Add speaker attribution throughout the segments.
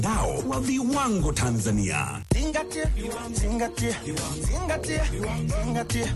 Speaker 1: Dao wa viwango Tanzania.
Speaker 2: Zingatia, zingatia, zingatia, zingatia.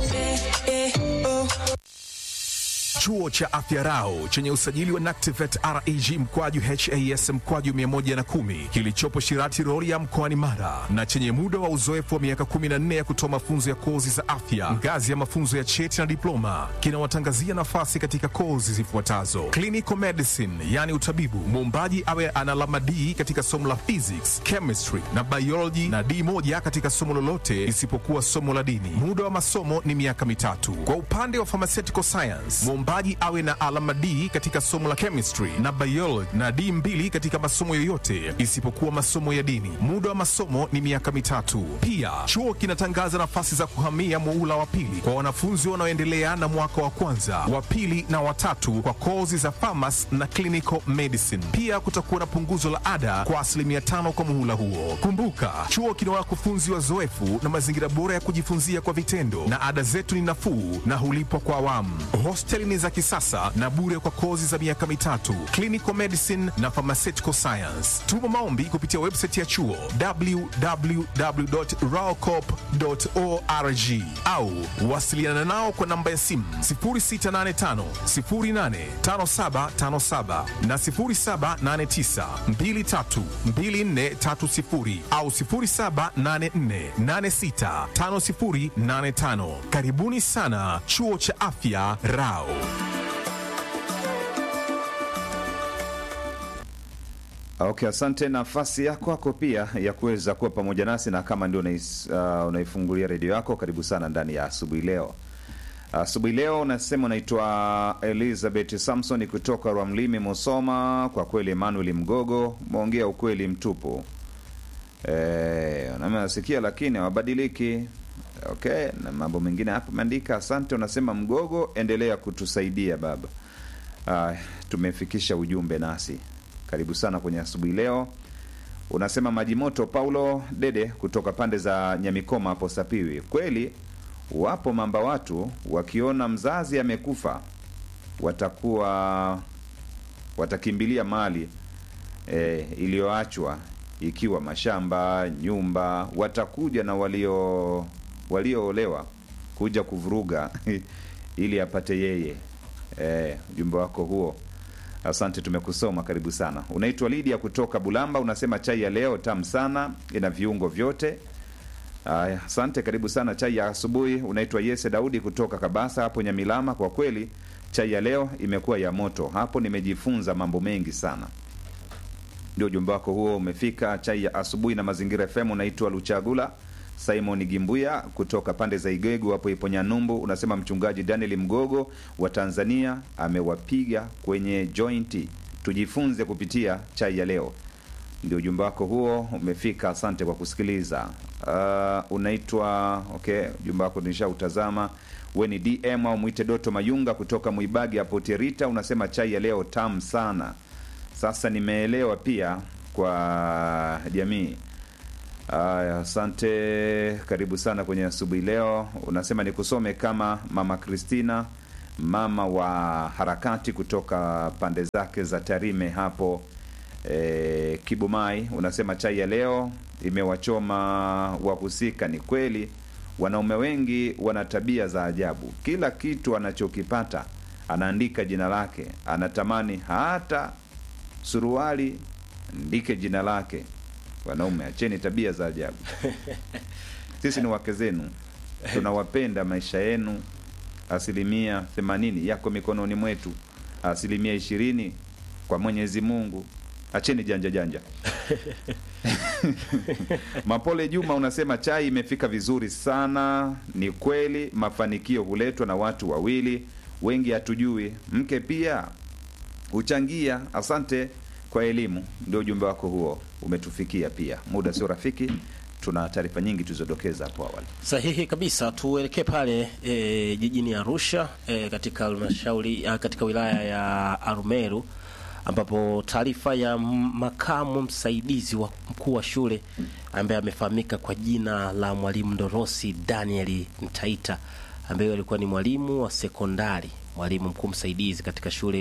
Speaker 3: Chuo cha Afya Rau chenye usajili wa NACTIVET REG mkwaju HAS mkwaju 110 kilichopo Shirati Rorya mkoani Mara na chenye muda wa uzoefu wa miaka 14 ya kutoa mafunzo ya kozi za afya ngazi ya mafunzo ya cheti na diploma kinawatangazia nafasi katika kozi zifuatazo: clinical medicine, yani utabibu, muombaji awe ana alama D katika somo la physics, chemistry na biology na D moja katika somo lolote isipokuwa somo la dini. Muda wa masomo ni miaka mitatu. Kwa upande wa pharmaceutical science, mwombaji awe na alama D katika somo la chemistry na biology na D mbili katika masomo yoyote isipokuwa masomo ya dini. Muda wa masomo ni miaka mitatu. Pia chuo kinatangaza nafasi za kuhamia muula wa pili kwa wanafunzi wanaoendelea na mwaka wa kwanza, wa pili na watatu kwa kozi za pharmacy na clinical medicine. Pia kutakuwa na punguzo la ada kwa asilimia tano kwa muhula huo. Kumbuka, chuo kina wakufunzi wazoefu na mazingira bora ya kujifunzia kwa vitendo, na ada zetu ni nafuu na hulipwa kwa awamu. Hosteli ni za kisasa na bure kwa kozi za miaka mitatu, clinical medicine na pharmaceutical science. Tuma maombi kupitia website ya chuo www.raocop.org au wasiliana nao kwa namba ya simu 0685 085757 na 0789 232430 au 0784865085. Karibuni sana chuo cha afya Rao.
Speaker 4: Okay, asante. Nafasi yako kwako pia ya kuweza kuwa pamoja nasi, na kama ndio unais, uh, unaifungulia redio yako, karibu sana ndani ya asubuhi leo. Asubuhi leo unasema unaitwa Elizabeth Samson kutoka Rwamlimi, Musoma. Kwa kweli Emmanuel Mgogo umeongea ukweli mtupu. Eh, nasikia lakini hawabadiliki. Okay, na mambo mengine hapo umeandika. Asante, unasema Mgogo, endelea kutusaidia baba. Uh, tumefikisha ujumbe nasi karibu sana kwenye asubuhi leo. Unasema maji moto Paulo Dede kutoka pande za Nyamikoma hapo Sapiwi. Kweli wapo mamba watu wakiona mzazi amekufa watakuwa watakimbilia mali e, iliyoachwa ikiwa mashamba, nyumba, watakuja na walio walioolewa kuja kuvuruga ili apate yeye. E, ujumbe wako huo Asante, tumekusoma. Karibu sana. Unaitwa Lidia kutoka Bulamba, unasema chai ya leo tamu sana, ina viungo vyote. Aya, asante, karibu sana. Chai ya asubuhi. Unaitwa Yese Daudi kutoka Kabasa hapo Nyamilama. Kwa kweli chai ya leo imekuwa ya moto, hapo nimejifunza mambo mengi sana. Ndio ujumbe wako huo umefika. Chai ya asubuhi na Mazingira FM. Unaitwa Luchagula Simon Gimbuya kutoka pande za Igegu hapo Iponyanyumbu, unasema mchungaji Daniel Mgogo wa Tanzania amewapiga kwenye jointi, tujifunze kupitia chai ya leo. Ndio ujumbe wako huo umefika, asante kwa kusikiliza. Uh, unaitwa okay, ujumbe wako nishautazama. We ni DM au mwite Doto Mayunga kutoka Mwibagi hapo Terita, unasema chai ya leo tamu sana. Sasa nimeelewa pia kwa jamii Aya, asante, karibu sana kwenye asubuhi leo. Unasema nikusome kama mama Kristina, mama wa harakati kutoka pande zake za Tarime hapo e, Kibumai. Unasema chai ya leo imewachoma wahusika. Ni kweli wanaume wengi wana tabia za ajabu, kila kitu anachokipata anaandika jina lake, anatamani hata suruali ndike jina lake. Wanaume acheni tabia za ajabu. Sisi ni wake zenu, tunawapenda. Maisha yenu asilimia themanini yako mikononi mwetu, asilimia ishirini kwa Mwenyezi Mungu. Acheni janja janja. Mapole Juma unasema chai imefika vizuri sana. Ni kweli mafanikio huletwa na watu wawili, wengi hatujui. Mke pia huchangia. Asante kwa elimu. Ndio ujumbe wako huo umetufikia pia. Muda sio rafiki, tuna taarifa nyingi tulizodokeza hapo awali.
Speaker 5: Sahihi kabisa. Tuelekee pale e, jijini Arusha e, katika halmashauri katika wilaya ya Arumeru ambapo taarifa ya makamu msaidizi wa mkuu wa shule ambaye amefahamika kwa jina la mwalimu Ndorosi Daniel Mtaita ambaye alikuwa ni mwalimu wa sekondari, mwalimu mkuu msaidizi katika shule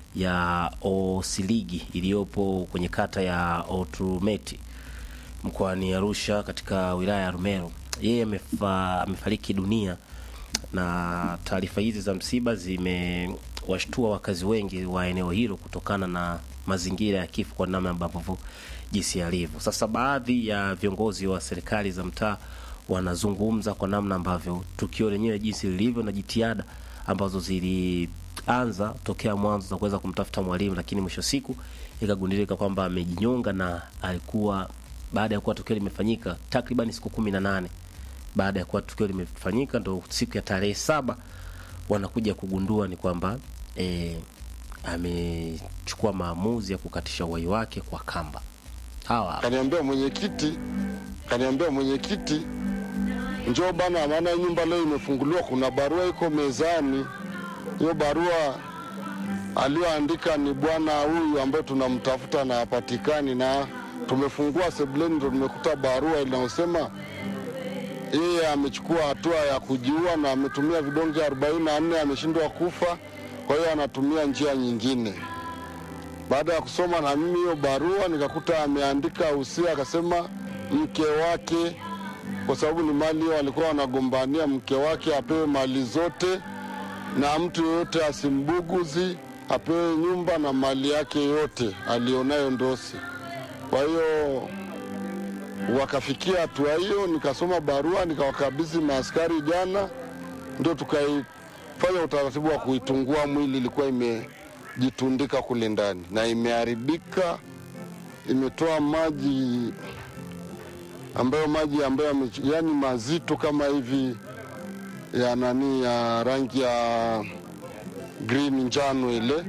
Speaker 5: ya Osiligi iliyopo kwenye kata ya Oturumeti mkoani Arusha katika wilaya ya Rumeru. Yeye amefa, amefariki dunia na taarifa hizi za msiba zimewashtua wakazi wengi wa eneo hilo kutokana na mazingira ya kifo kwa namna ambavyo jinsi alivyo. Sasa baadhi ya viongozi wa serikali za mtaa wanazungumza kwa namna ambavyo tukio lenyewe jinsi lilivyo na jitihada ambazo zilianza tokea mwanzo za kuweza kumtafuta mwalimu, lakini mwisho siku ikagundulika kwamba amejinyonga na alikuwa baada ya kuwa tukio limefanyika takriban siku kumi na nane baada ya kuwa tukio limefanyika, ndo siku ya tarehe saba wanakuja kugundua ni kwamba e, amechukua maamuzi ya kukatisha uhai wake kwa kamba. Hawa
Speaker 6: Kaniambia mwenyekiti, kaniambia mwenyekiti, njoo bana, maana nyumba leo imefunguliwa, kuna barua iko mezani. Hiyo barua aliyoandika ni bwana huyu ambaye tunamtafuta na hapatikani, na tumefungua sebuleni, ndo tumekuta barua inayosema yeye amechukua hatua ya kujiua na ametumia vidonge 44 ameshindwa kufa, kwa hiyo anatumia njia nyingine. Baada ya kusoma na mimi hiyo barua nikakuta ameandika usia, akasema mke wake, kwa sababu ni mali hiyo walikuwa wanagombania, mke wake apewe mali zote na mtu yeyote asimbuguzi, apewe nyumba na mali yake yote alionayo Ndosi. Kwa hiyo wakafikia hatua hiyo, nikasoma barua nikawakabidhi maaskari jana, ndio tukaifanya utaratibu wa kuitungua mwili. Ilikuwa imejitundika kule ndani na imeharibika, imetoa maji ambayo maji ambayo yame- yani mazito kama hivi ya nani ya rangi ya green njano ile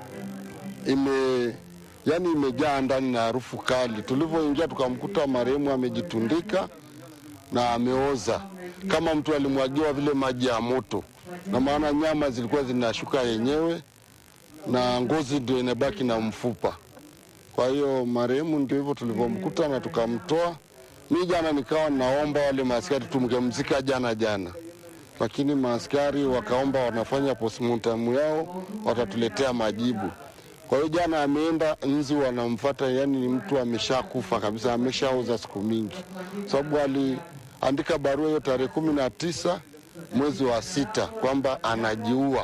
Speaker 6: ime yani imejaa ndani na harufu kali. Tulivyoingia tukamkuta marehemu amejitundika na ameoza kama mtu alimwagiwa vile maji ya moto, na maana nyama zilikuwa zinashuka yenyewe na ngozi ndio inabaki na mfupa. Kwa hiyo marehemu ndio hivyo tulivyomkuta na tukamtoa. Mi jana nikawa naomba wale maaskari tumgemzika jana jana, lakini maaskari wakaomba wanafanya postmortem yao, watatuletea majibu. Kwa hiyo jana ameenda nzi wanamfata, yani ni mtu ameshakufa kabisa, ameshaoza siku mingi, sababu aliandika barua hiyo tarehe kumi na tisa mwezi wa sita kwamba anajiua,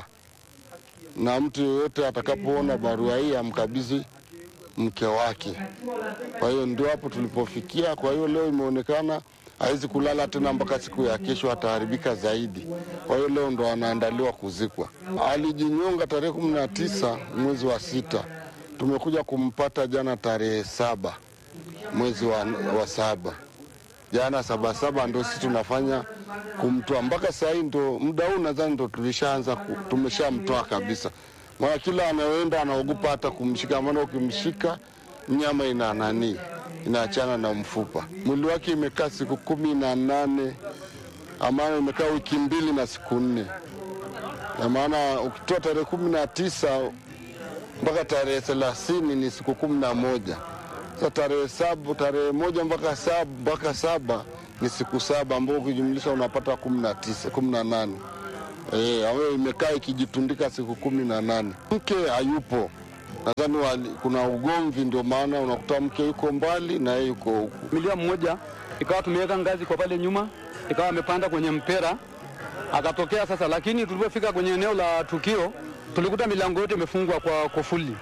Speaker 6: na mtu yeyote atakapoona barua hii amkabidhi mke wake. Kwa hiyo ndio hapo tulipofikia. Kwa hiyo leo imeonekana hawezi kulala tena mpaka siku ya kesho, ataharibika zaidi. Kwa hiyo leo ndo anaandaliwa kuzikwa. Alijinyonga tarehe kumi na tisa mwezi wa sita, tumekuja kumpata jana tarehe saba mwezi wa, wa saba jana saba saba ndo sisi tunafanya kumtoa mpaka saa hii ndo muda huu nadhani ndo tulishaanza ku- tumeshamtoa kabisa, maana kila anayoenda anaogopa hata kumshika, maana ukimshika nyama ina nani inaachana na mfupa. Mwili wake imekaa siku kumi na nane ambayo imekaa wiki mbili na siku nne, na maana ukitoa tarehe kumi na tisa mpaka tarehe thelathini ni siku kumi na moja. Sasa tarehe saba, tarehe moja mpaka saba, mpaka saba ni siku saba ambao ukijumlisha unapata kumi na tisa, kumi na nane. Eh, ambayo imekaa ikijitundika siku kumi na nane. Mke hayupo, nadhani wali- kuna ugomvi, ndio maana unakuta mke yuko mbali na yeye yuko huku.
Speaker 7: milia mmoja, ikawa tumeweka ngazi kwa pale nyuma, ikawa amepanda kwenye mpera akatokea sasa. Lakini tulipofika kwenye eneo la tukio, tulikuta milango yote imefungwa kwa kufuli.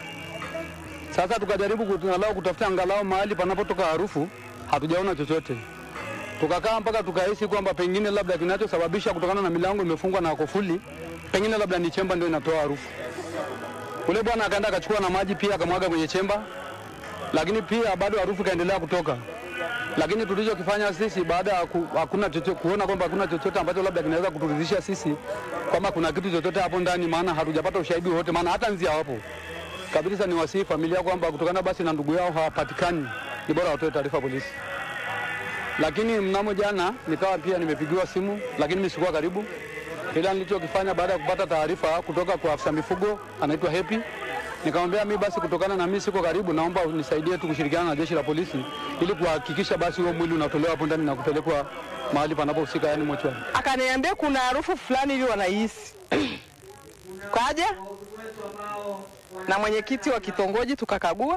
Speaker 7: Sasa tukajaribu kuangalau kutafuta angalau mahali panapotoka harufu, hatujaona chochote. Tukakaa mpaka tukahisi kwamba pengine labda kinachosababisha kutokana na milango imefungwa na kufuli, pengine labda ni chemba ndio inatoa harufu. Ule bwana akaenda akachukua na maji pia akamwaga kwenye chemba, lakini pia bado harufu ikaendelea kutoka. Lakini tulichokifanya sisi baada ya ku, hakuna chochote, kuona kwamba hakuna chochote ambacho labda kinaweza kuturidhisha sisi kwamba kuna kitu chochote hapo ndani, maana hatujapata ushahidi wowote, maana hata nzi hawapo kabisa. Ni wasihi familia kwamba kutokana basi na ndugu yao hawapatikani, ni bora watoe taarifa polisi. Lakini mnamo jana nikawa pia nimepigiwa simu, lakini mimi sikuwa karibu. Ila nilichokifanya baada ya kupata taarifa kutoka kwa afisa mifugo anaitwa Happy, nikamwambia mimi basi, kutokana na mimi siko karibu, naomba unisaidie tu kushirikiana na jeshi la polisi ili kuhakikisha basi huo mwili unatolewa hapo ndani na kupelekwa mahali panapohusika, yani mochwari.
Speaker 8: akaniambia kuna harufu fulani ili wanahisi kaja na mwenyekiti wa kitongoji tukakagua.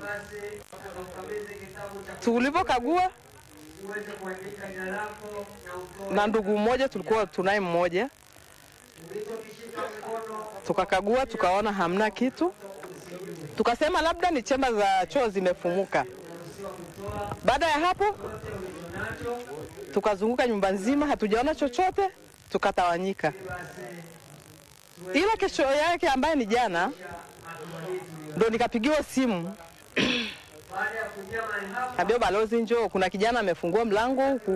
Speaker 8: Tulivyokagua na ndugu mmoja, tulikuwa tunaye mmoja, tukakagua tukaona hamna kitu, tukasema labda ni chemba za choo zimefumuka. Baada ya hapo tukazunguka nyumba nzima, hatujaona chochote, tukatawanyika. Ila kesho yake ambaye ni jana, ndo nikapigiwa simu ambio balozi, njoo, kuna kijana amefungua mlango huku,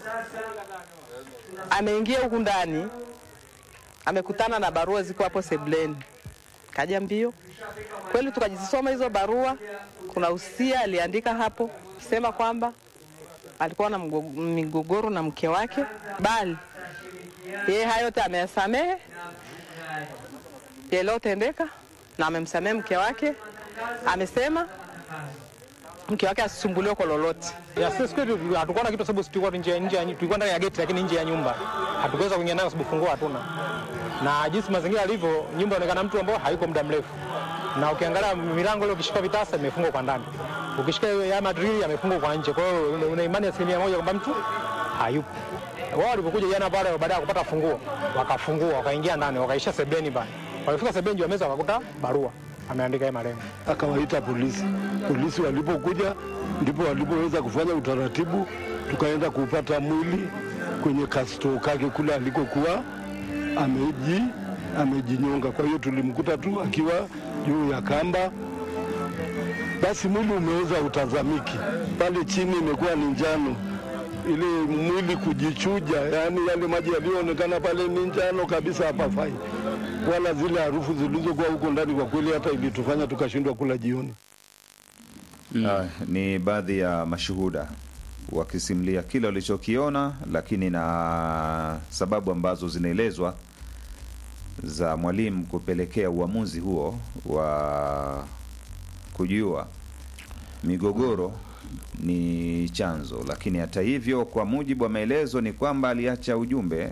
Speaker 8: ameingia huku ndani, amekutana na barua ziko hapo sebleni. Kaja mbio kweli, tukajisoma hizo barua. Kuna usia aliandika hapo sema kwamba alikuwa na mgo- migogoro na mke wake, bali yeye hayo yote ameyasamehe yaliyotendeka na amemsamehe mke wake. Amesema mke wake asisumbuliwe kwa lolote.
Speaker 9: Ya sisi kwetu hatukuona kitu sababu tulikuwa nje nje ya- tulikuwa ndani ya geti lakini nje ya nyumba. Hatukuweza kuingia ndani kwa sababu funguo hatuna. Na jinsi mazingira yalivyo, nyumba inaonekana mtu ambao hayuko muda mrefu. Na ukiangalia milango ile ukishika vitasa imefungwa kwa ndani. Ukishika ya madrili yamefungwa kwa nje. Kwa hiyo una- una imani asilimia moja kwamba mtu hayupo. Wao walipokuja jana pale baada ya kupata funguo, wakafungua, wakaingia ndani, wakaisha sebeni pale. Walifika sebeni juu ya meza wakakuta barua ameandika yeye marehemu.
Speaker 6: akawaita polisi. Polisi walipokuja ndipo walipoweza kufanya utaratibu, tukaenda kupata mwili kwenye kasto kake kule alikokuwa ameji amejinyonga. Kwa hiyo tulimkuta tu akiwa juu ya kamba, basi mwili umeweza utazamiki pale chini, imekuwa ni njano ile mwili kujichuja, yaani yale maji yaliyoonekana pale ni njano kabisa, hapafai wala zile harufu zilizokuwa huko ndani, kwa kweli hata ilitufanya tukashindwa kula jioni.
Speaker 4: Ah, ni baadhi ya mashuhuda wakisimulia kile walichokiona, lakini na sababu ambazo zinaelezwa za mwalimu kupelekea uamuzi huo wa kujua migogoro ni chanzo. Lakini hata hivyo, kwa mujibu wa maelezo ni kwamba aliacha ujumbe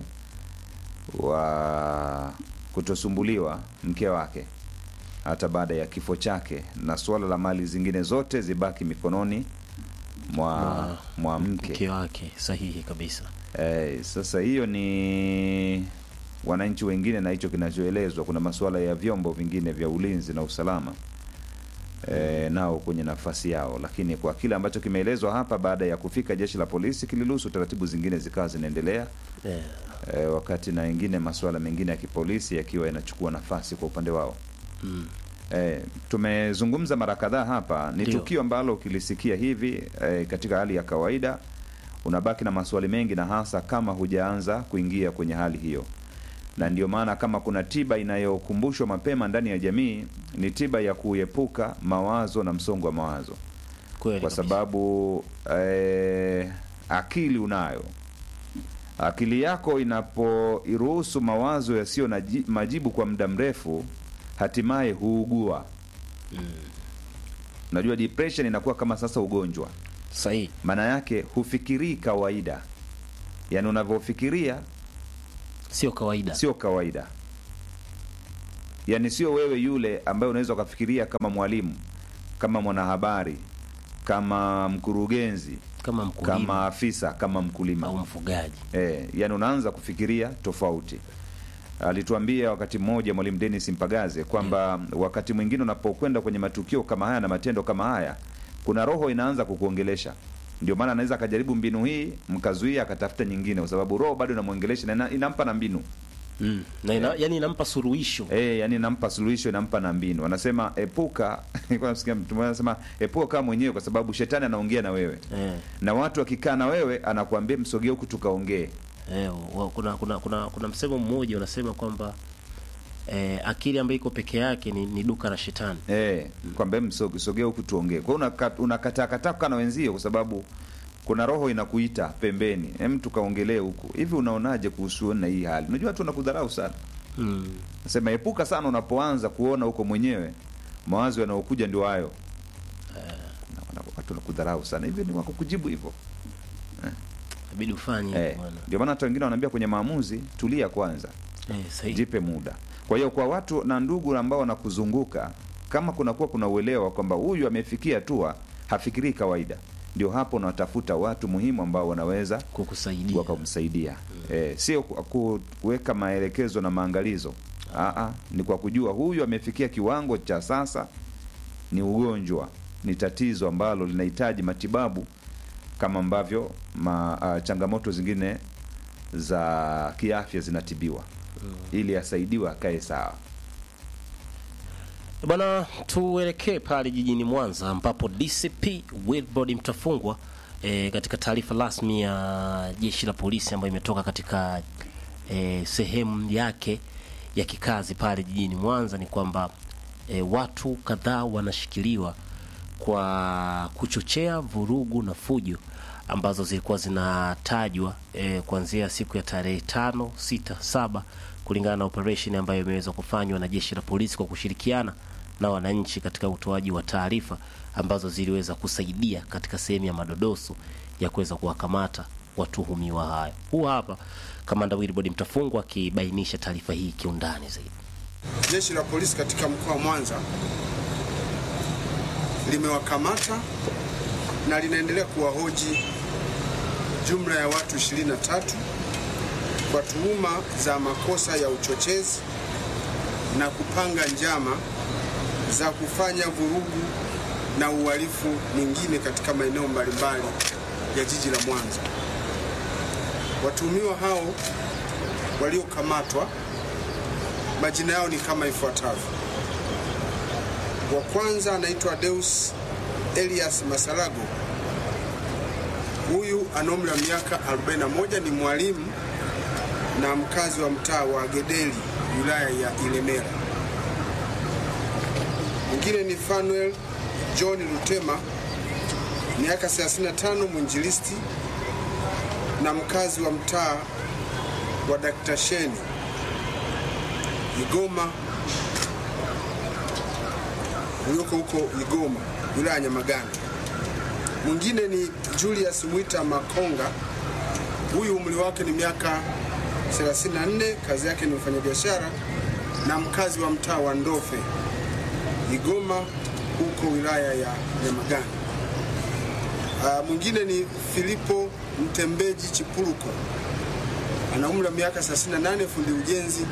Speaker 4: wa kutosumbuliwa mke wake hata baada ya kifo chake, na suala la mali zingine zote zibaki mikononi mwa, mwa mke.
Speaker 5: mke wake sahihi kabisa
Speaker 4: Eh, sasa hiyo ni wananchi wengine na hicho kinachoelezwa. Kuna masuala ya vyombo vingine vya ulinzi na usalama eh, nao kwenye nafasi yao, lakini kwa kile ambacho kimeelezwa hapa, baada ya kufika jeshi la polisi kiliruhusu taratibu zingine zikawa zinaendelea
Speaker 5: yeah.
Speaker 4: eh, wakati na wengine masuala mengine ya kipolisi yakiwa yanachukua nafasi kwa upande wao.
Speaker 5: mm.
Speaker 4: Eh, tumezungumza mara kadhaa hapa, ni
Speaker 5: Ndio.
Speaker 4: tukio ambalo ukilisikia hivi eh, katika hali ya kawaida unabaki na maswali mengi, na hasa kama hujaanza kuingia kwenye hali hiyo, na ndio maana kama kuna tiba inayokumbushwa mapema ndani ya jamii ni tiba ya kuepuka mawazo na msongo wa mawazo,
Speaker 5: kweli
Speaker 4: kwa
Speaker 5: kabisa.
Speaker 4: sababu eh, akili unayo akili yako inapoiruhusu mawazo yasiyo na ji- majibu kwa muda mrefu, hatimaye huugua. Unajua, depression inakuwa kama sasa ugonjwa,
Speaker 5: sahihi
Speaker 4: maana yake hufikirii kawaida, yaani unavyofikiria
Speaker 5: sio kawaida
Speaker 4: sio kawaida, yaani sio wewe yule ambaye unaweza ukafikiria kama mwalimu, kama mwanahabari, kama mkurugenzi,
Speaker 5: kama mkulima
Speaker 4: kama afisa, kama mkulima
Speaker 5: au mfugaji
Speaker 4: E, yani unaanza kufikiria tofauti. Alituambia wakati mmoja Mwalimu Dennis Mpagaze kwamba wakati mwingine unapokwenda kwenye matukio kama haya na matendo kama haya, kuna roho inaanza kukuongelesha. Ndio maana anaweza akajaribu mbinu hii, mkazuia, akatafuta nyingine, kwa sababu roho bado inamwongelesha na ina- inampa na mbinu
Speaker 5: mm. na ina, yani inampa suluhisho
Speaker 4: e, yani inampa suluhisho, inampa na mbinu. Anasema epuka, nilikuwa nasikia mtu mmoja anasema epuka kama mwenyewe, kwa sababu shetani anaongea na wewe
Speaker 5: eh.
Speaker 4: na watu wakikaa na wewe, anakuambia msogee huku tukaongee.
Speaker 5: Eh, wa- kuna, kuna, kuna, kuna msemo mmoja unasema kwamba eh, akili ambayo iko peke yake ni, ni duka la shetani
Speaker 4: Eh, kwamba hem, soge- sogea huku tuongee. Kwa hiyo unaka- unakataa kataa kukaa na wenzio kwa sababu kuna roho inakuita pembeni, hem, tukaongelee huku. Hivi unaonaje kuhusu na hii hali? Unajua watu wanakudharau sana.
Speaker 5: mm.
Speaker 4: Nasema epuka sana unapoanza kuona huko mwenyewe mawazo yanayokuja ndio hayo. Na wana- Watu wanakudharau sana. Hivi ni wako kujibu hivyo.
Speaker 5: inabidi ufanye
Speaker 4: Eh,
Speaker 5: bwana
Speaker 4: ndio maana hata wengine wanaambia kwenye maamuzi tulia kwanza.
Speaker 5: eh, sahihi
Speaker 4: Jipe muda. Kwa hiyo kwa watu na ndugu ambao wanakuzunguka, kama kunakuwa kuna uelewa kwamba huyu amefikia hatua hafikirii kawaida, ndio hapo unatafuta watu muhimu ambao wanaweza
Speaker 5: kukusaidia
Speaker 4: wakamsaidia. Eh, sio ku- ku- kuweka maelekezo na maangalizo. Aa, ni kwa kujua huyu amefikia kiwango cha sasa, ni ugonjwa, ni tatizo ambalo linahitaji matibabu kama ambavyo ma, uh, changamoto zingine za kiafya zinatibiwa ili asaidiwe akae sawa.
Speaker 5: Bwana, tuelekee pale jijini Mwanza ambapo DCP Wilbrod Mtafungwa e, katika taarifa rasmi ya jeshi la polisi ambayo imetoka katika e, sehemu yake ya kikazi pale jijini Mwanza ni kwamba e, watu kadhaa wanashikiliwa kwa kuchochea vurugu na fujo ambazo zilikuwa zinatajwa e, kuanzia siku ya tarehe tano, sita, saba kulingana na operation ambayo imeweza kufanywa na jeshi la polisi kwa kushirikiana na wananchi katika utoaji wa taarifa ambazo ziliweza kusaidia katika sehemu ya madodoso ya kuweza kuwakamata watuhumiwa hayo. Huu hapa kamanda Wilbrod Mtafungwa akibainisha taarifa hii kiundani zaidi.
Speaker 10: Jeshi la polisi katika mkoa wa Mwanza limewakamata na linaendelea kuwahoji jumla ya watu 23 kwa tuhuma za makosa ya uchochezi na kupanga njama za kufanya vurugu na uhalifu mwingine katika maeneo mbalimbali ya jiji la Mwanza. Watuhumiwa hao waliokamatwa majina yao ni kama ifuatavyo. Wa kwanza anaitwa Deus Elias Masalago. Huyu ana umri wa miaka 41, ni mwalimu na mkazi wa mtaa wa Gedeli, wilaya ya Ilemela. Mwingine ni Fanuel John Lutema, miaka 35, mwinjilisti na mkazi wa mtaa wa Dr. Sheni Igoma ulioko huko Igoma, wilaya ya Nyamagana. Mwingine ni Julius Mwita Makonga, huyu umri wake ni miaka 34, kazi yake ni mfanyabiashara na mkazi wa mtaa wa Ndofe, Igoma huko wilaya ya Nyamagana. Uh, mwingine ni Filipo Mtembeji Chipuruko, ana umri wa miaka 38, fundi ujenzi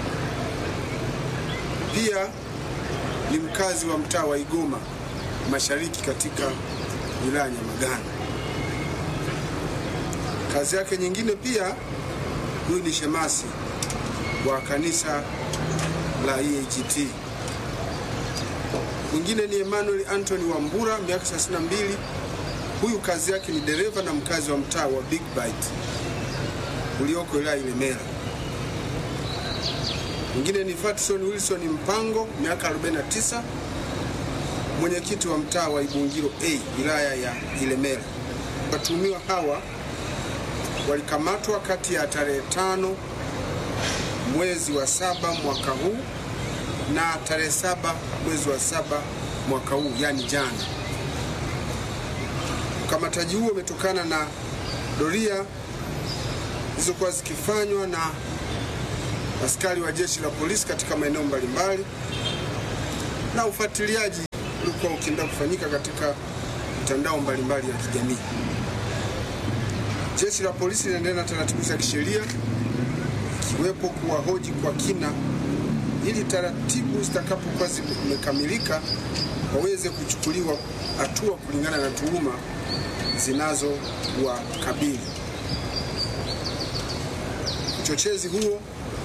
Speaker 10: pia ni mkazi wa mtaa wa Igoma Mashariki katika wilaya ya Nyamagana. Kazi yake nyingine pia, huyu ni shemasi wa kanisa la EAGT. Mwingine ni Emmanuel Anthony Wambura, miaka 32. Huyu kazi yake ni dereva na mkazi wa mtaa wa Big Bite ulioko wilaya Ilemela. Mwingine ni Fatson Wilson Mpango, miaka 49, mwenyekiti wa mtaa wa Ibungiro A, wilaya ya Ilemela. Watuhumiwa hawa walikamatwa kati ya tarehe tano mwezi wa saba mwaka huu na tarehe saba mwezi wa saba mwaka huu, yani jana. Ukamataji huo umetokana na doria zilizokuwa zikifanywa na askari wa jeshi la polisi katika maeneo mbalimbali na ufuatiliaji ulikuwa ukiendelea kufanyika katika mitandao mbalimbali ya kijamii. Jeshi la polisi linaendelea na taratibu za kisheria ikiwepo kuwahoji kwa kina ili taratibu zitakapokuwa zimekamilika waweze kuchukuliwa hatua kulingana na tuhuma zinazowakabili. Uchochezi huo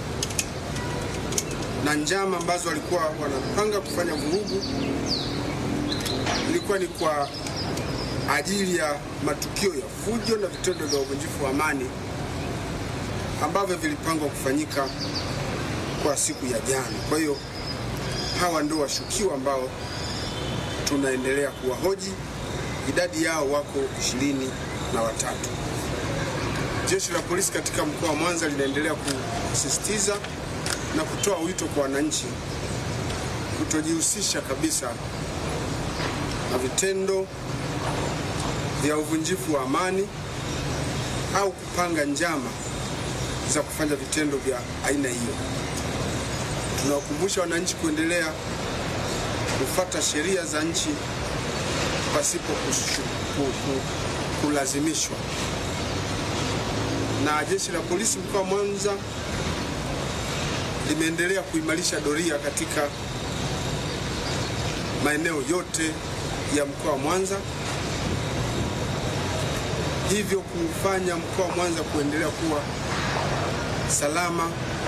Speaker 10: na njama ambazo walikuwa wanapanga kufanya vurugu ilikuwa ni kwa ajili ya matukio ya fujo na vitendo vya uvunjifu wa amani ambavyo vilipangwa kufanyika kwa siku ya jana. Kwa hiyo hawa ndio washukiwa ambao tunaendelea kuwahoji, idadi yao wako ishirini na watatu. Jeshi la polisi katika mkoa wa Mwanza linaendelea kusisitiza na kutoa wito kwa wananchi kutojihusisha kabisa na vitendo vya uvunjifu wa amani au kupanga njama za kufanya vitendo vya aina hiyo. Tunawakumbusha wananchi kuendelea kufuata sheria za nchi pasipo kushu- ku- ku- kulazimishwa. Na jeshi la polisi mkoa wa Mwanza limeendelea kuimarisha doria katika maeneo yote ya mkoa wa Mwanza, hivyo kufanya mkoa wa Mwanza kuendelea kuwa salama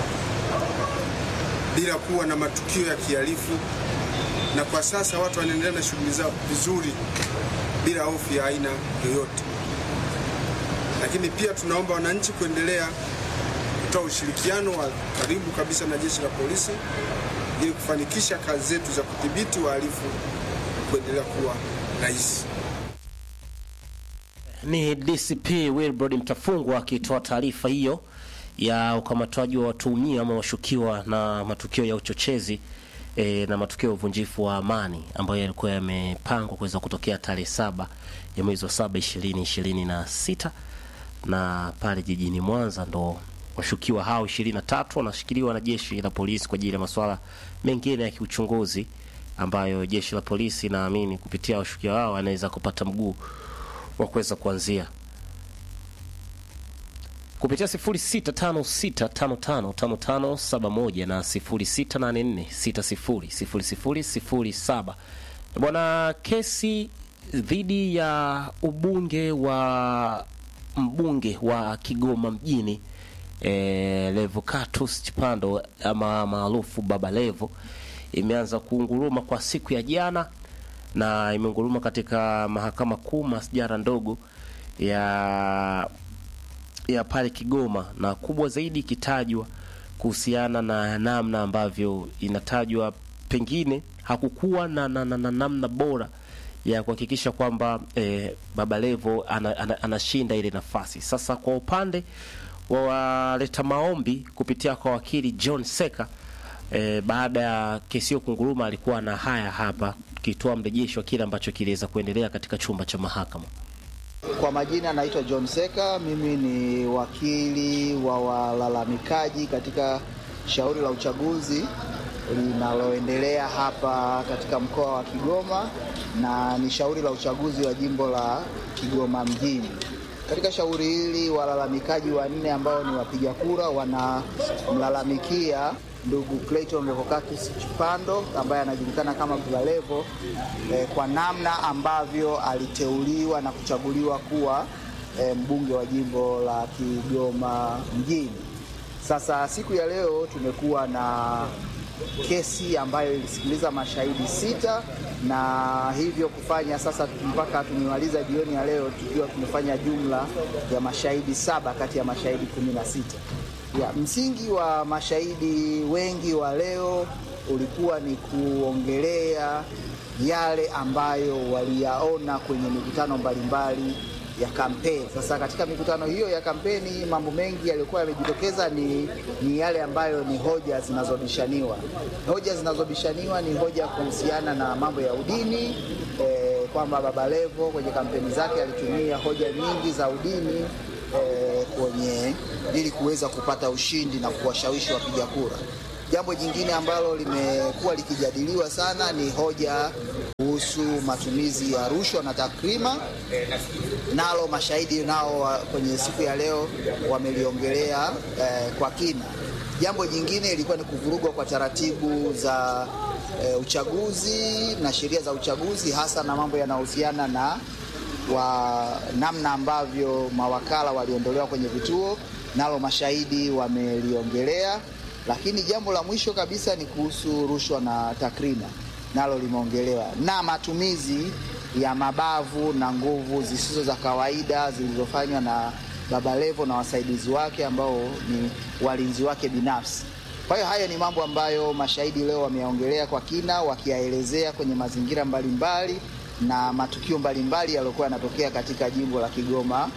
Speaker 10: bila kuwa na matukio ya kihalifu, na kwa sasa watu wanaendelea na shughuli zao vizuri bila hofu ya aina yoyote. Lakini pia tunaomba wananchi kuendelea kutoa ushirikiano wa karibu kabisa na jeshi la polisi ili kufanikisha kazi zetu za kudhibiti wahalifu kuendelea kuwa rahisi.
Speaker 5: Ni DCP Wilbrod Mtafungwa akitoa taarifa hiyo ya ukamatwaji wa watuhumiwa ama washukiwa na matukio ya uchochezi e, na matukio ya uvunjifu wa amani ambayo yalikuwa yamepangwa kuweza kutokea tarehe saba ya mwezi wa saba ishirini ishirini na sita na pale jijini Mwanza ndo washukiwa hao ishirini na tatu wanashikiliwa na jeshi la polisi kwa ajili ya masuala mengine ya kiuchunguzi ambayo jeshi la polisi naamini kupitia washukiwa hao anaweza kupata mguu wa kuweza kuanzia kupitia 0656555571 na 0684600007. Bwana, kesi dhidi ya ubunge wa mbunge wa Kigoma mjini e, Levocatus Chipando ama maarufu Baba Levo imeanza kuunguruma kwa siku ya jana na imeunguruma katika mahakama kuu masjara ndogo ya ya pale Kigoma, na kubwa zaidi ikitajwa kuhusiana na namna ambavyo inatajwa pengine hakukuwa na, na, na, na namna bora ya kuhakikisha kwamba eh, Baba Levo anashinda ana, ana, anashinda ile nafasi. Sasa kwa upande wa waleta maombi kupitia kwa wakili John Seka eh, baada ya kesi hiyo kunguruma, alikuwa na haya hapa kitoa mrejesho wa kile ambacho kiliweza kuendelea katika chumba cha mahakama.
Speaker 11: Kwa majina naitwa John Seka, mimi ni wakili wa walalamikaji katika shauri la uchaguzi linaloendelea hapa katika mkoa wa Kigoma na ni shauri la uchaguzi wa jimbo la Kigoma mjini. Katika shauri hili walalamikaji wanne ambao ni wapiga kura wanamlalamikia ndugu Clayton Revocatus Chipando ambaye anajulikana kama Baba Levo eh, kwa namna ambavyo aliteuliwa na kuchaguliwa kuwa eh, mbunge wa jimbo la Kigoma mjini. Sasa siku ya leo tumekuwa na kesi ambayo ilisikiliza mashahidi sita na hivyo kufanya sasa mpaka tumemaliza jioni ya leo tukiwa tumefanya jumla ya mashahidi saba kati ya mashahidi kumi na sita. Ya, msingi wa mashahidi wengi wa leo ulikuwa ni kuongelea yale ambayo waliyaona kwenye mikutano mbalimbali ya kampeni. Sasa katika mikutano hiyo ya kampeni, mambo mengi yaliyokuwa yamejitokeza ni, ni yale ambayo ni hoja zinazobishaniwa. Hoja zinazobishaniwa ni hoja kuhusiana na mambo ya udini eh, kwamba Baba Levo kwenye kampeni zake alitumia hoja nyingi za udini eh, kwenye ili kuweza kupata ushindi na kuwashawishi wapiga kura. Jambo jingine ambalo limekuwa likijadiliwa sana ni hoja kuhusu matumizi ya rushwa na takrima, nalo mashahidi nao wa- kwenye siku ya leo wameliongelea eh, kwa kina. Jambo jingine ilikuwa ni kuvurugwa kwa taratibu za eh, uchaguzi na sheria za uchaguzi, hasa na mambo yanayohusiana na wa namna ambavyo mawakala waliondolewa kwenye vituo, nalo mashahidi wameliongelea. Lakini jambo la mwisho kabisa ni kuhusu rushwa na takrima, nalo limeongelewa na matumizi ya mabavu na nguvu zisizo za kawaida zilizofanywa na Baba Levo na wasaidizi wake ambao ni walinzi wake binafsi. Kwa hiyo hayo ni mambo ambayo mashahidi leo wameyaongelea kwa kina, wakiyaelezea kwenye mazingira mbalimbali na matukio mbalimbali yaliyokuwa yanatokea katika jimbo la Kigoma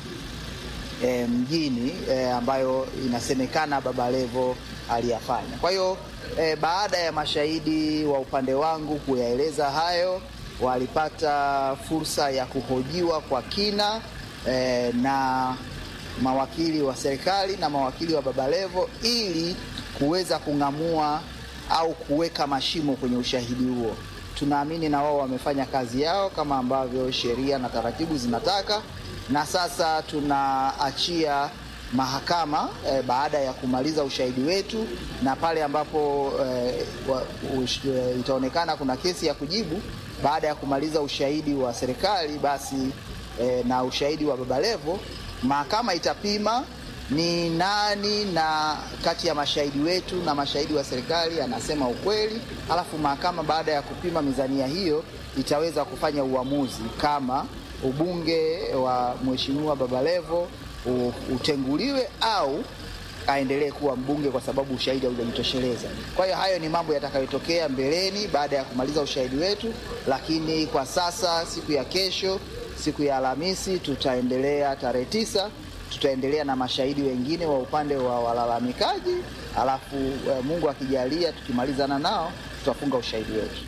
Speaker 11: e, mjini e, ambayo inasemekana Baba Levo aliyafanya. Kwa hiyo e, baada ya mashahidi wa upande wangu kuyaeleza hayo, walipata fursa ya kuhojiwa kwa kina e, na mawakili wa serikali na mawakili wa Baba Levo ili kuweza kung'amua au kuweka mashimo kwenye ushahidi huo. Tunaamini na wao wamefanya kazi yao kama ambavyo sheria na taratibu zinataka, na sasa tunaachia mahakama eh, baada ya kumaliza ushahidi wetu, na pale ambapo eh, wa, ush, eh, itaonekana kuna kesi ya kujibu baada ya kumaliza ushahidi wa serikali basi eh, na ushahidi wa Baba Levo, mahakama itapima ni nani na kati ya mashahidi wetu na mashahidi wa serikali anasema ukweli, alafu mahakama baada ya kupima mizania hiyo itaweza kufanya uamuzi kama ubunge wa Mheshimiwa Baba Levo u- utenguliwe au aendelee kuwa mbunge kwa sababu ushahidi haujajitosheleza. Kwa hiyo hayo ni mambo yatakayotokea mbeleni baada ya kumaliza ushahidi wetu, lakini kwa sasa, siku ya kesho, siku ya Alhamisi, tutaendelea tarehe tisa, tutaendelea na mashahidi wengine wa upande wa walalamikaji, alafu eh, Mungu akijalia, tukimalizana nao tutafunga ushahidi wetu.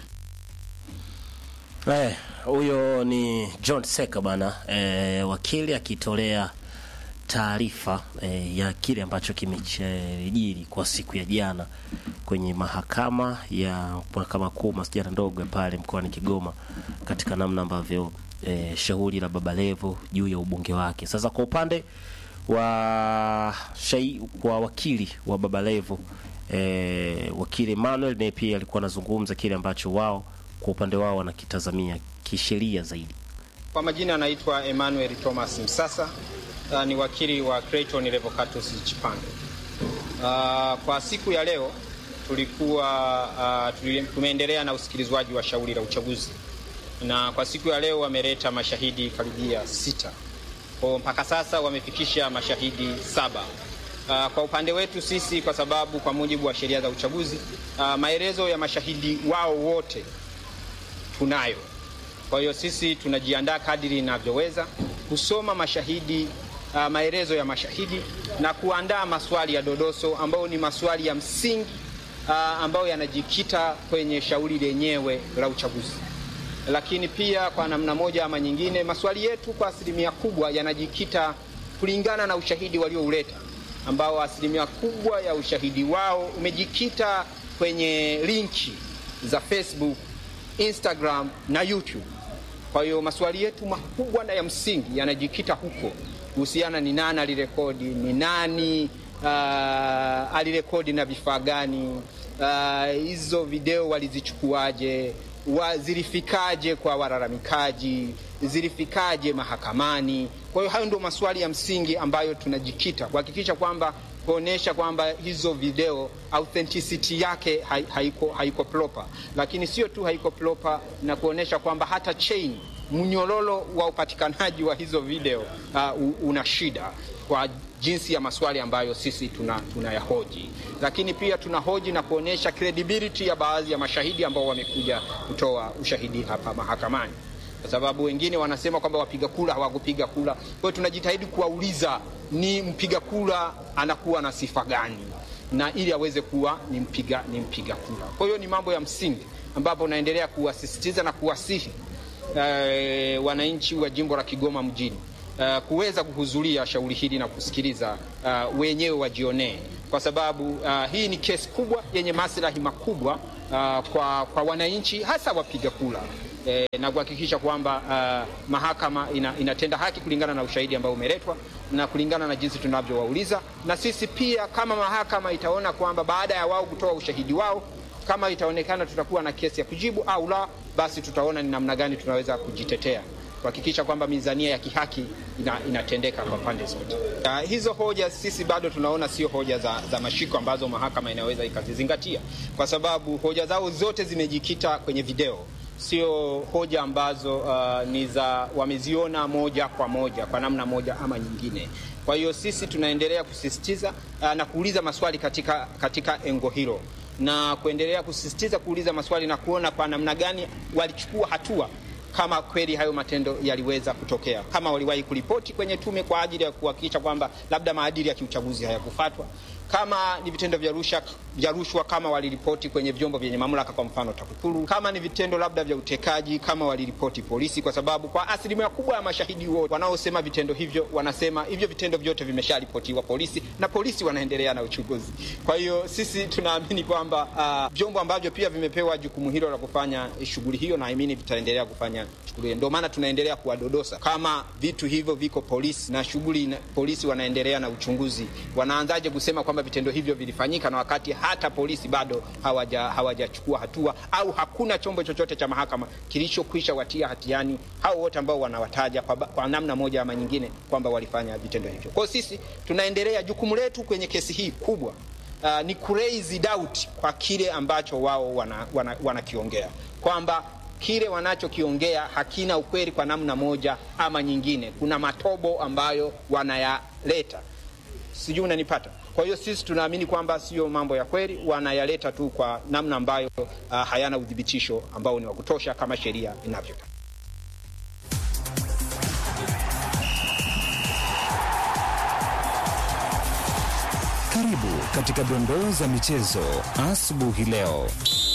Speaker 5: Eh, huyo ni John Seka bana, eh, wakili akitolea taarifa eh, ya kile ambacho kimejiri kwa siku ya jana kwenye mahakama ya mahakama kuu masijara ndogo ya pale mkoani Kigoma katika namna ambavyo eh, shauri la Baba Levo juu ya ubunge wake. Sasa kwa upande wa shai, kwa wakili wa Baba Levo eh, wakili Emmanuel naye pia alikuwa anazungumza kile ambacho wao kwa upande wao wanakitazamia kisheria zaidi.
Speaker 12: Kwa majina anaitwa Emmanuel Thomas Msasa. Uh, ni wakili wa Clayton Revocatus Chipando. Uh, kwa siku ya leo tulikuwa uh, tuli- tumeendelea na usikilizwaji wa shauri la uchaguzi, na kwa siku ya leo wameleta mashahidi karibia sita. Kwa mpaka sasa wamefikisha mashahidi saba. Uh, kwa upande wetu sisi, kwa sababu kwa mujibu wa sheria za uchaguzi uh, maelezo ya mashahidi wao wote tunayo. Kwa hiyo sisi tunajiandaa kadiri inavyoweza kusoma mashahidi uh, maelezo ya mashahidi na kuandaa maswali ya dodoso ambayo ni maswali ya msingi uh, ambayo yanajikita kwenye shauri lenyewe la uchaguzi. Lakini pia kwa namna moja ama nyingine, maswali yetu kwa asilimia kubwa yanajikita kulingana na ushahidi waliouleta, ambao asilimia kubwa ya ushahidi wao umejikita kwenye linki za Facebook, Instagram na YouTube. Kwa hiyo maswali yetu makubwa na ya msingi yanajikita huko kuhusiana ni nani alirekodi, ni nani uh, alirekodi na vifaa gani, uh, hizo video walizichukuaje, wa, zilifikaje kwa walalamikaji, zilifikaje mahakamani. Kwa hiyo hayo ndio maswali ya msingi ambayo tunajikita kuhakikisha kwamba kuonesha kwamba hizo video authenticity yake hai- haiko, haiko proper, lakini sio tu haiko proper na kuonesha kwamba hata chain mnyororo wa upatikanaji wa hizo video uh, u- una shida kwa jinsi ya maswali ambayo sisi tuna tunayahoji, lakini pia tunahoji na kuonesha credibility ya baadhi ya mashahidi ambao wamekuja kutoa ushahidi hapa mahakamani kwa sababu wengine wanasema kwamba wapiga kura hawakupiga kura. Kwa hiyo tunajitahidi kuwauliza ni mpiga kura anakuwa na sifa gani, na ili aweze kuwa ni mpiga, ni mpiga kura. Kwa hiyo ni mambo ya msingi ambapo naendelea kuwasisitiza na kuwasihi eh, wananchi wa jimbo la Kigoma mjini uh, kuweza kuhudhuria shauri hili na kusikiliza uh, wenyewe wajionee, kwa sababu uh, hii ni kesi kubwa yenye maslahi makubwa uh, kwa, kwa wananchi hasa wapiga kura eh, na kuhakikisha kwamba uh, mahakama ina, inatenda haki kulingana na ushahidi ambao umeletwa na kulingana na jinsi tunavyowauliza, na sisi pia kama mahakama itaona kwamba baada ya wao kutoa ushahidi wao kama itaonekana tutakuwa na kesi ya kujibu au la, basi tutaona ni namna gani tunaweza kujitetea kuhakikisha kwamba mizania ya kihaki ina, inatendeka kwa pande zote. Uh, hizo hoja sisi bado tunaona sio hoja za, za mashiko ambazo mahakama inaweza ikazizingatia, kwa sababu hoja zao zote zimejikita kwenye video, sio hoja ambazo uh, ni za wameziona moja kwa moja kwa namna moja ama nyingine. Kwa hiyo sisi tunaendelea kusisitiza uh, na kuuliza maswali katika, katika engo hilo na kuendelea kusisitiza kuuliza maswali na kuona kwa namna gani walichukua hatua kama kweli hayo matendo yaliweza kutokea, kama waliwahi kuripoti kwenye tume kwa ajili ya kuhakikisha kwamba labda maadili ya kiuchaguzi hayakufuatwa. kama ni vitendo vya rushwa vya rushwa kama waliripoti kwenye vyombo vyenye mamlaka, kwa mfano TAKUKURU. Kama ni vitendo labda vya utekaji kama waliripoti polisi, kwa sababu kwa asilimia kubwa ya mashahidi wote wanaosema vitendo hivyo wanasema hivyo vitendo vyote vimesharipotiwa polisi na polisi wanaendelea na uchunguzi. Kwa hiyo sisi tunaamini kwamba uh, vyombo ambavyo pia vimepewa jukumu hilo la kufanya shughuli hiyo, naamini vitaendelea kufanya shughuli hiyo. Ndio maana tunaendelea kuwadodosa kama vitu hivyo viko polisi na shughuli na, polisi wanaendelea na uchunguzi, wanaanzaje kusema kwamba vitendo hivyo vilifanyika na wakati hata polisi bado hawaja hawajachukua hatua au hakuna chombo chochote cha mahakama kilichokwisha watia hatiani hao wote ambao wanawataja kwa, kwa namna moja ama nyingine kwamba walifanya vitendo hivyo. Kwa hiyo sisi tunaendelea, jukumu letu kwenye kesi hii kubwa uh, ni kuraise doubt kwa kile ambacho wao wanakiongea wana, wana kwamba kile wanachokiongea hakina ukweli kwa namna moja ama nyingine. Kuna matobo ambayo wanayaleta, sijui unanipata. Kwa hiyo sisi tunaamini kwamba sio mambo ya kweli, wanayaleta tu kwa namna ambayo uh, hayana udhibitisho ambao ni wa kutosha kama sheria inavyotaka.
Speaker 13: Karibu katika dondoo za michezo asubuhi leo.